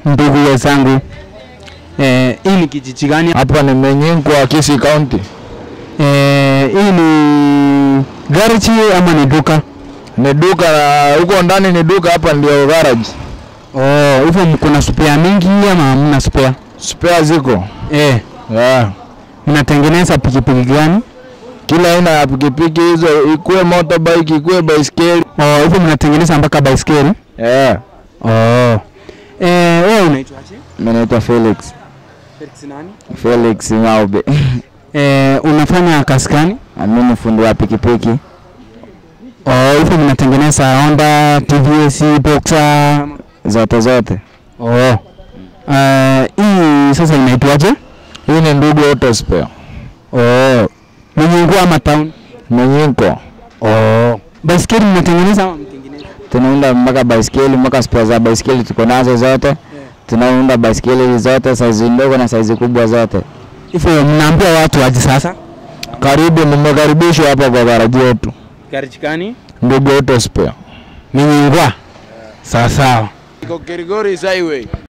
ndugu wenzangu. Eh, hii ni kijiji gani? Hapa ni Menyinkwa, Kisii County. Eh, hii ni garage ama ni duka? Ni duka na huko ndani ni duka, hapa ndio garage. Oh, hivyo kuna spare mingi ama hamna spare? Spare ziko. Eh, Yeah. mnatengeneza pikipiki gani? Kila aina ya pikipiki hizo, ikuwe motorbike, ikuwe baiskeli. Oh, hivyo mnatengeneza mpaka baiskeli? Yeah. Oh. Eh, wewe unaitwaje? Mimi naitwa Felix. Felix nani? Felix Ngaube. Eh, unafanya kazi gani? Mimi ni fundi wa pikipiki. Oh, hivyo mnatengeneza Honda, TVS, Boxer. Zote zote. Oh. Eh, hii sasa inaitwaje? Hii ni ndugu auto spare. Oh. Mwenyengua ama town? Menyinko. Oh. Baiskeli mnatengeneza ama mtengeneza? Tunaunda mpaka baiskeli, mpaka spare za baiskeli tuko nazo zote. Tunaunda baiskeli zote, saizi ndogo na saizi kubwa zote. Hivyo mnaambia watu waje sasa? Karibu, mmekaribishwa hapa kwa garaji yetu. Garage gani? Ndugu auto spare. Mwenyengua. Sawa sawa. Iko Kirigori Highway.